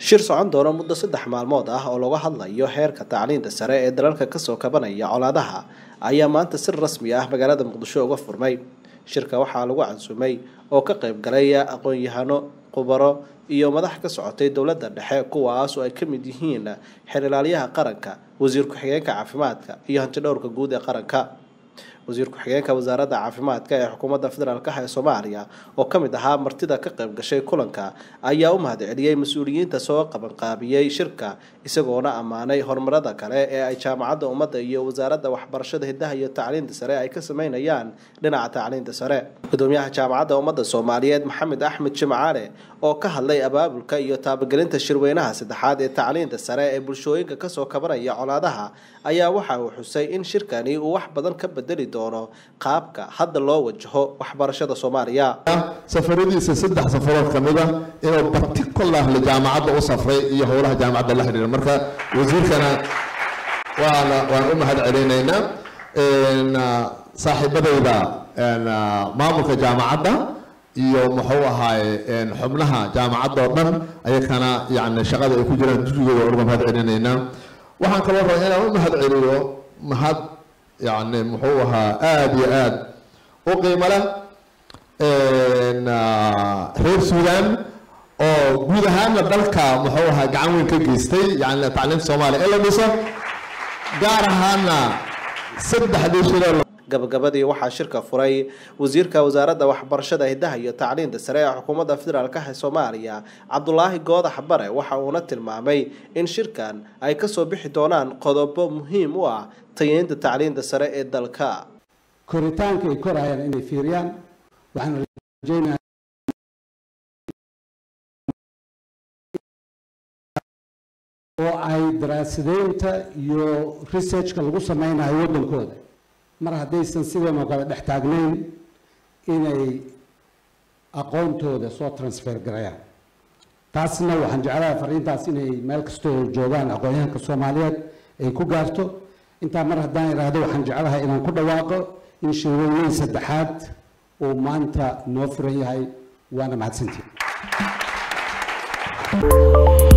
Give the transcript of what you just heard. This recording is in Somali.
shir socon doona muddo saddex maalmood ah oo laga hadlayo heerka tacliinta sare ee dalalka kasoo kabanaya colaadaha ayaa maanta si rasmi ah magaalada muqdisho uga furmay shirka waxaa lagu cansumay oo ka qayb galay aqoon-yahano khubaro iyo madax ka socotay dowladda dhexe kuwaas oo ay ka mid yihiin xerilaalyaha qaranka wasiir ku-xigeenka caafimaadka iyo hantidhowrka guud ee qaranka wasiir ku-xigeenka wasaaradda caafimaadka ee xukuumadda federaalk ee soomaaliya oo ka mid ahaa martida ka qayb gashay kulanka ayaa u mahadceliyey mas-uuliyiinta soo qabanqaabiyey shirka isagoona ammaanay horumarada kale ee ay jaamacadda ummadda iyo wasaaradda waxbarashada hiddaha iyo tacliinta sare ay ka sameynayaan dhinaca tacliinta sare gudoomiyaha jaamacadda ummadda soomaaliyeed maxamed axmed jimcaale oo ka hadlay abaabulka iyo taabagelinta shirweynaha saddexaad ee tacliinta sare ee bulshooyinka kasoo kabanaya colaadaha ayaa waxa uu xusay in shirkani uu wax badan ka bedeli doono qaabka hadda loo wajaho waxbarashada soomaaliya safaradiisa saddex safarood ka mid a inuu particularly jaamacadda u safray iyo howlaha jaamacadda la xidhiira marka wasiirkana waana waan u mahad celinaynaa saaxiibadayda maamulka jaamacadda iyo muxuu ahaaye xubnaha jaamacadda oo dhan ayakana yani shaqada ay ku jiraan dugsigooda uga mahad celinaynaa waxaan kaloo rabaa inaan u mahad celiyo mahad yani muxuu ahaa aada iyo aada u qiimo leh reer suudaan oo guud ahaana dalka muxuu ahaa gacan weyn ka geystay yani tacliimta soomaaliya in la dhiso gaar ahaana saddexdii shiree gabagabadii waxaa shirka furay wasiirka wasaaradda waxbarashada hiddaha iyo tacliinta sare ee xukuumadda federaalk ee soomaaliya cabdulaahi goodax bare waxa uuna tilmaamay in shirkan ay kasoo bixi doonaan qodobo muhiim u ah tayeynta tacliinta sare ee dalka koritaanka ay korayaan inay fiiriyaan waxaan rajeynaya oo ay daraasadeynta iyo researchka lagu sameynayo waddankooda mar haddaysan sidan oo kale dhex taagnayn inay aqoontooda soo transfer garayaan taasna waxaan jeclahay fariintaas inay meel kastoo joogaan aqoon-yahanka soomaaliyeed ay ku gaarto intaa mar haddaan idhaahdo waxaan jeclahay inaan ku dhawaaqo in shirweyneyn saddexaad uu maanta noo furan yahay waana mahadsantiin